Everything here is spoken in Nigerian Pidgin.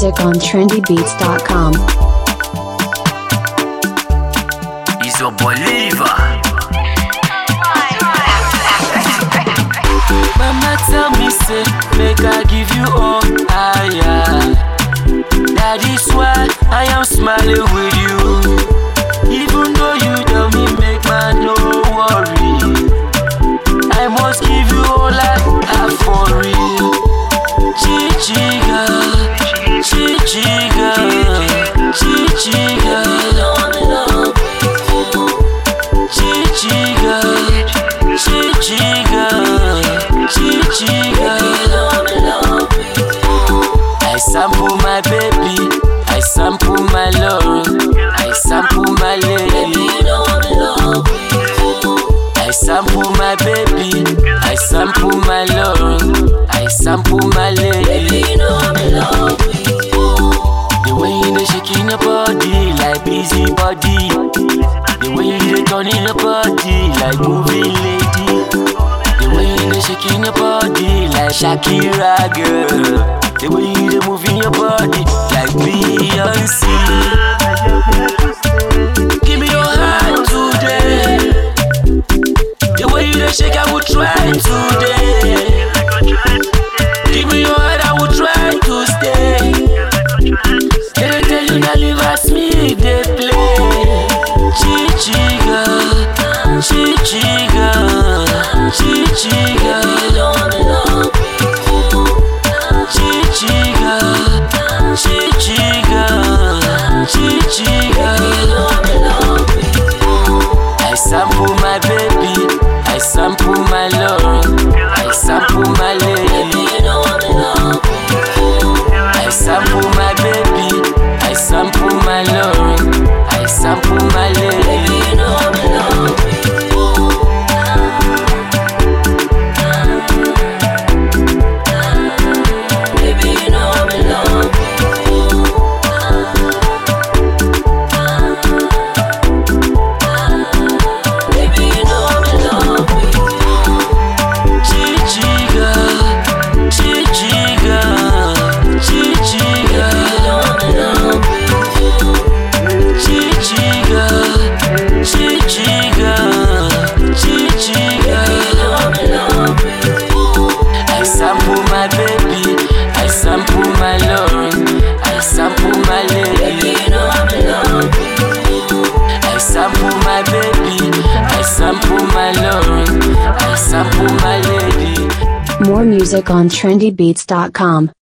music on trendybeats.com. It's your boy Lever. Mama tell me say make I give you all I am. That is why I am smiling with you. Even though you tell me make man no worry. I must give you all I have for real. Chichiga, chichiga, chichiga. Chichiga, chichiga, chichiga. I sample my baby, I sample my love, I sample my lady. I sample my baby, I sample my love, I sample my lady. The way you dey shaking your body like busy body. The way you dey turning your body like moving lady. The way you dey shaking your body like Shakira girl. The way you dey moving your body like Beyonce. Give me your hand today. The way you dey shake, I will try today. Give me your hand, I will try to stay. They dey tell you na leave as me dey play. Chichiga, chichiga, chichiga. Chichiga, chichiga, chichiga. I sample my baby, I sample my love, I sample my lady. I sample my baby, I sample my love, I sample my lady. Chichiga, chichiga, chichiga. Chichiga, chichiga, chichiga. I sample my baby, I sample my love, I sample my lady. I sample my baby, I sample my love, I sample my lady. More music on trendybeats.com.